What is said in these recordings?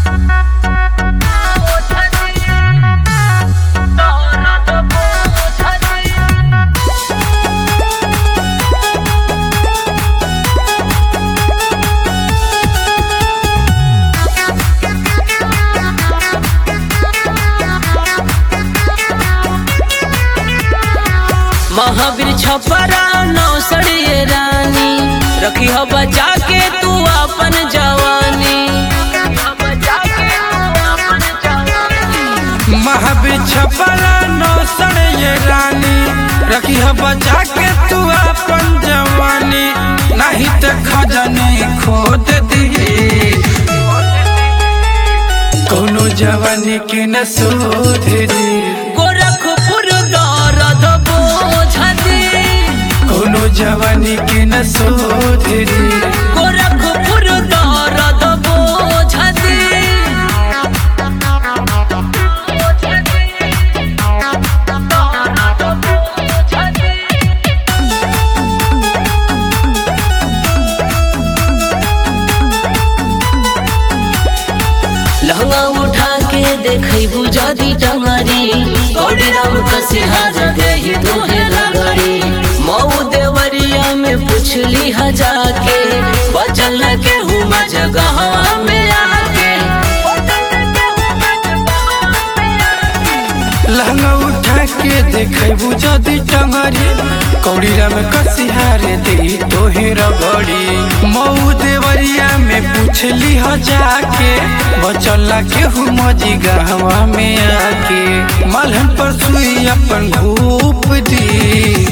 महावीर छपरा नौसड़िए रानी रखी हो बचा के तू अपन जवानी महावीर छपरा नौसर ये रानी रखी है बचा के तू अपन जवानी नहीं तो खजाने खोद दी कोनो जवानी के न सुधरी गोरखपुर दर्द बोझ दे कोनो जवानी के न सुधरी गोरखपुर दर्द बोझ दे लहंगा उठा के देखई बुझादी टंगरी गौरी राम कसिहार गई तोहे लगड़ी मऊ देवरिया में पुछली हजा के बचल न के हुआ जगह में आके लहंगा उठा के देखेबू जदी टंगरी कौड़ीरा में कसिहारे दी तोहे रगड़ी मऊ देवरिया में पूछली ह जाके बचला के हूँ मजी गहवा में आके मलहन पर सुई अपन घूप दी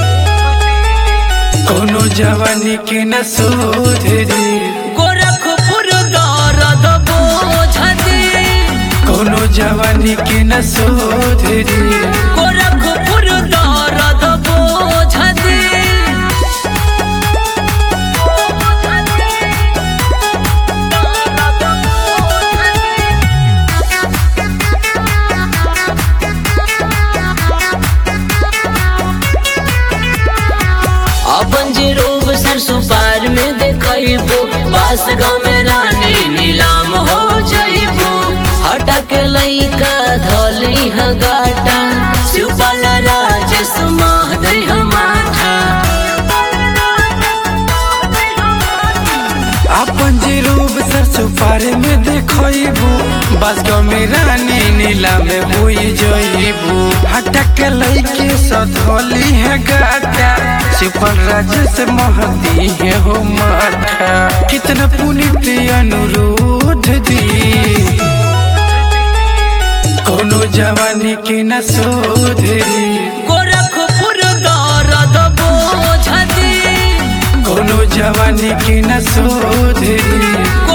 कोनो जवानी के न सुधरी गोरखपुर दर्द बोझ दे कोनो जवानी के न सुधरी गोरखपुर दर्द बोझ दे अपन जे रोब सरसों पार में देखबो बास गाँव में रानी नीलाम हो जाइबो हटा के लइका धली ह गाटा शिवपाल राजेश माह दे माथा अपन जे रूप सरसों पारे में देखबू बस गाँव में रानी नीला में हुई जइबू हटक लैके सधोली है गाटा सुपर राज से महती है हो माथा कितना पुनित अनुरोध दी कोनो जवानी के न सोधरी गोरखपुर दर्द बोझ दे कोनो जवानी के न सोधरी